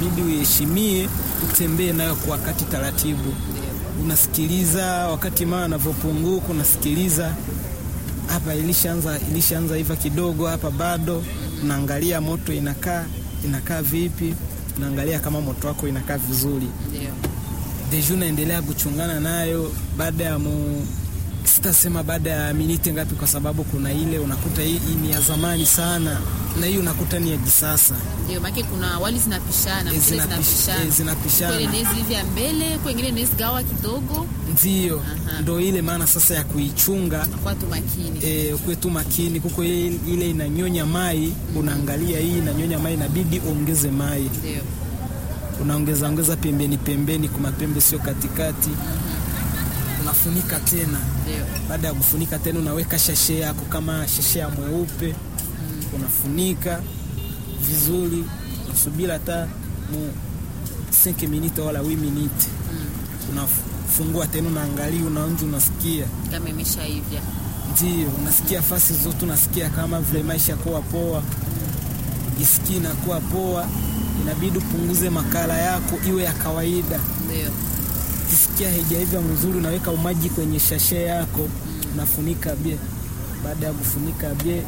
inabidi uiheshimie, utembee nayo kwa wakati taratibu. Unasikiliza wakati mama anavyopunguka, unasikiliza hapa ilishaanza ilishaanza hiva kidogo, hapa bado. Unaangalia moto inakaa inakaa vipi, unaangalia kama moto wako inakaa vizuri Ndio. deju naendelea kuchungana nayo baada ya mu sitasema baada ya miniti ngapi, kwa sababu kuna ile unakuta hii, hii ni ya zamani sana na hii unakuta ni ya kisasa Ndio, maana kuna wali zinapishana, Eh, mchele zinapish- zinapishana. eh, zinapishana. Kweli inaweza hivi ya mbele, kwengine inaweza gawa kidogo, ndio Aha. ndo ile maana sasa ya kuichunga kwa tu makini. e, ukuwe tu makini kuko ile, ile inanyonya mai unaangalia hii inanyonya mai inabidi ongeze mai Ndio. unaongeza ongeza pembeni pembeni kwa mapembe sio katikati unafunika tena Ndio. baada ya kufunika tena unaweka shashe yako kama shashe ya mweupe unafunika vizuri unasubiri hata mu 5 minute wala 8 minute unafungua tena unaangalia unaonja unasikia Kama imeshaivya. ndio unasikia fasi zote unasikia kama vile maisha kuwa poa isikii inakuwa poa inabidi upunguze makala yako iwe ya kawaida Ndio. kisikia haijaiva mzuri, unaweka umaji kwenye shashe yako, unafunika bie. Baada ya kufunika bie,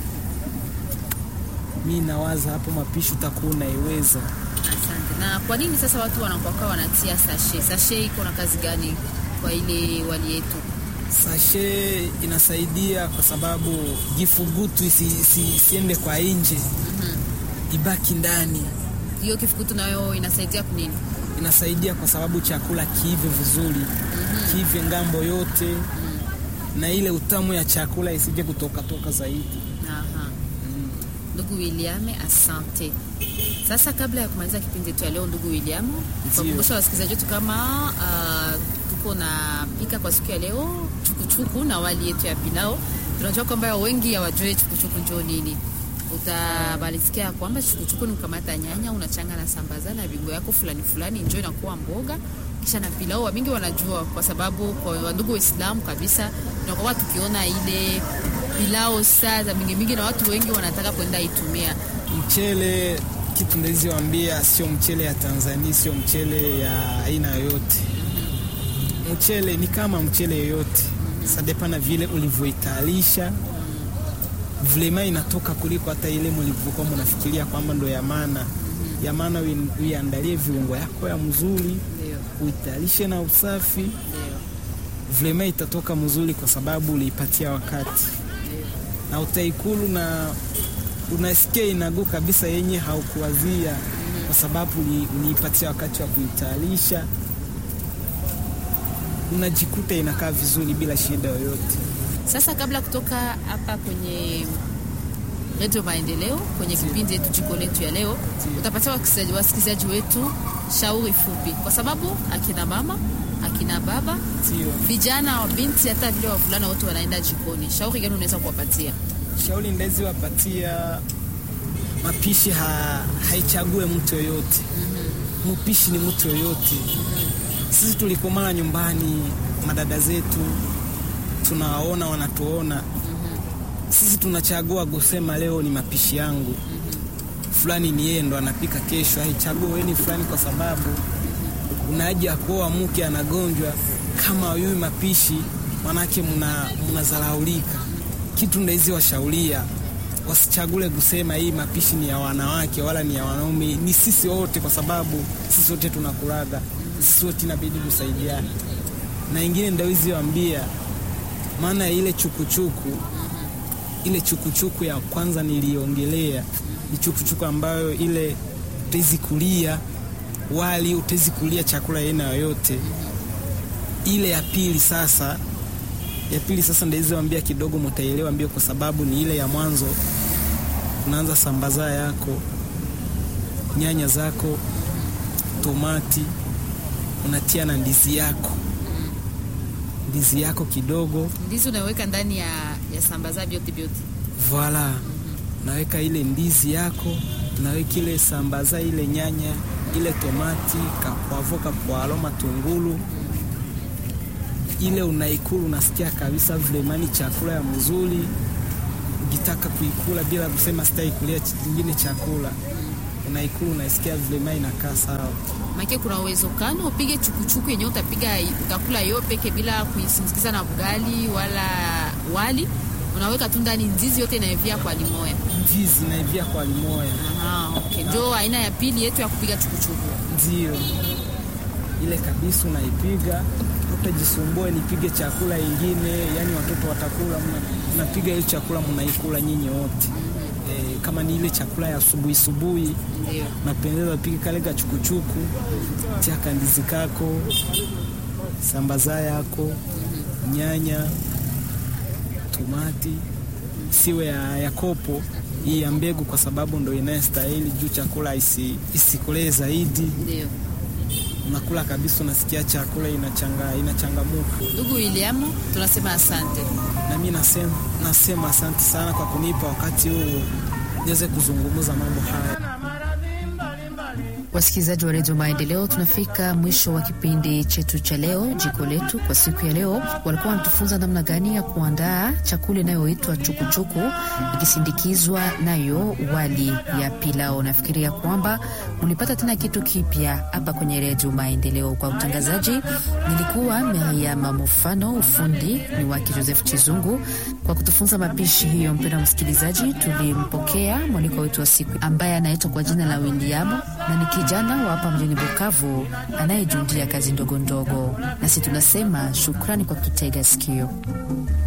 mi nawaza hapo mapishi utakuwa unaiweza. Asante. Na kwa nini sasa watu wanakuwa wanatia sashe? Sashe iko na kazi gani kwa ile wali yetu? Sashe inasaidia kwa sababu jifugutu isi, isi, isiende kwa nje, ibaki ndani. Hiyo kifukutu nayo inasaidia kwa nini? Inasaidia kwa sababu chakula kiive vizuri, kiive ngambo yote, na ile utamu ya chakula isije kutoka toka zaidi. Aha. Ndugu William, asante. Sasa kabla ya kumaliza kipindi chetu ya leo, ndugu William, kukumbusha wasikilizaji wetu kama uh, tuko na pika kwa siku ya leo chukuchuku na wali yetu ya pilao. Tunajua kwamba wengi hawajui chukuchuku ndio nini. Utabalisikia kwamba chukuchuku ni kukamata nyanya unachanga na sambaza na viungo yako fulani fulani, njoo inakuwa mboga kisha na pilau. Wamingi wanajua kwa sababu kwa ndugu Waislamu kabisa tunakuwa tukiona ile pilau saa za mingi mingi, na watu wengi wanataka kwenda itumia. Mchele kitu ndezi wambia, sio mchele ya Tanzania, sio mchele ya aina yoyote. Mchele ni kama mchele yoyote, sadepana vile ulivyoitayarisha vilema inatoka kuliko hata ile mlivyokuwa mnafikiria kwamba ndo ya maana ya maana. ui- Uiandalie viungo yako ya mzuri, Ndio, uitayarishe na usafi, ndio, vilema itatoka mzuri kwa sababu uliipatia wakati na utaikulu na unasikia inaguu kabisa yenye haukuwazia kwa sababu uli- uliipatia wakati wa kuitayarisha, unajikuta inakaa vizuri bila shida yoyote. Sasa kabla kutoka hapa kwenye Redio Maendeleo kwenye kipindi yetu jiko letu ya leo, utapatia wasikilizaji wasikilizaji wetu shauri fupi, kwa sababu akina mama akina baba Sio vijana wa binti hata vile wavulana wote wanaenda jikoni. Shauri gani unaweza kuwapatia? shauri ndezi wapatia mapishi ha, haichague mtu yoyote. Mpishi ni mtu yoyote. Sisi tulikomana nyumbani, madada zetu tunawaona, wanatuona sisi, tunachagua kusema leo ni mapishi yangu fulani, ni yeye ndo anapika kesho. Haichague wewe ni fulani, kwa sababu unaja kuoa mke anagonjwa kama yui mapishi, manake mnazalaulika. Kitu ndaizi washaulia wasichagule kusema hii mapishi ni ya wanawake wala ni ya wanaume, ni sisi wote, kwa sababu sisi wote tunakulaga, sisi wote inabidi kusaidiana. Na ingine ndawizi wambia, maana ya ile chukuchuku, ile chukuchuku ya kwanza niliongelea ni chukuchuku ambayo ile utezi kulia wali, utezi kulia chakula aina yoyote. Ile ya pili sasa ya pili sasa ndaizi wambia kidogo mutaelewa mbio, kwa sababu ni ile ya mwanzo. Unaanza sambaza yako, nyanya zako, tomati, unatia na ndizi yako, ndizi yako kidogo, Ndizi unaweka ndani ya, ya sambaza vyote vyote. voila, unaweka ile ndizi yako, unaweka ile sambaza, ile nyanya, ile tomati, kakwavo, kakwalo, matungulu ile unaikula unasikia kabisa vilemani chakula ya mzuri. Ukitaka kuikula bila kusema sitaikulia kingine chakula, unaikula unasikia vilema inakaa sawa. Make kuna uwezekano upige chukuchuku yenyewe utapiga utakula yo peke bila kuisindikiza na bugali wala wali, unaweka tu ndani ndizi yote inaivia kwa limoya. Ndizi naivia kwa limoya, Aha, okay. Njo aina ya pili yetu ya kupiga chukuchuku. ndio ile kabisa, unaipiga utajisumbue, nipige chakula ingine, yani watoto watakula, mna- mnapiga ile chakula mnaikula nyinyi wote. E, kama ni ile chakula ya asubuhi subuhi Ndio. napendeza pige kale kachukuchuku, tia kandizi kako, sambaza yako, nyanya, tomati, siwe ya, ya kopo hii ya mbegu, kwa sababu ndo inayostahili juu chakula isi, isikolee zaidi. Ndio. Unakula kabisa, unasikia chakula inachanga inachangamuka. Ndugu William, tunasema asante. Na mimi nasema, nasema asante sana kwa kunipa wakati huu niweze kuzungumza mambo haya. Wasikilizaji wa redio Maendeleo, tunafika mwisho wa kipindi chetu cha leo, jiko letu. Kwa siku ya leo, walikuwa wanatufunza namna gani ya kuandaa chakula inayoitwa chukuchuku ikisindikizwa nayo wali ya pilao. Nafikiria kwamba mlipata tena kitu kipya hapa kwenye redio Maendeleo. Kwa utangazaji nilikuwa Miriam Mufano, ufundi ni wake Joseph Chizungu. Kwa kutufunza mapishi hiyo, mpendwa msikilizaji, tulimpokea mwaliko wetu wa siku ambaye anaitwa kwa jina la William na ni kijana wa hapa mjini Bukavu anayejundia kazi ndogo ndogo. Nasi tunasema shukrani kwa kututega sikio.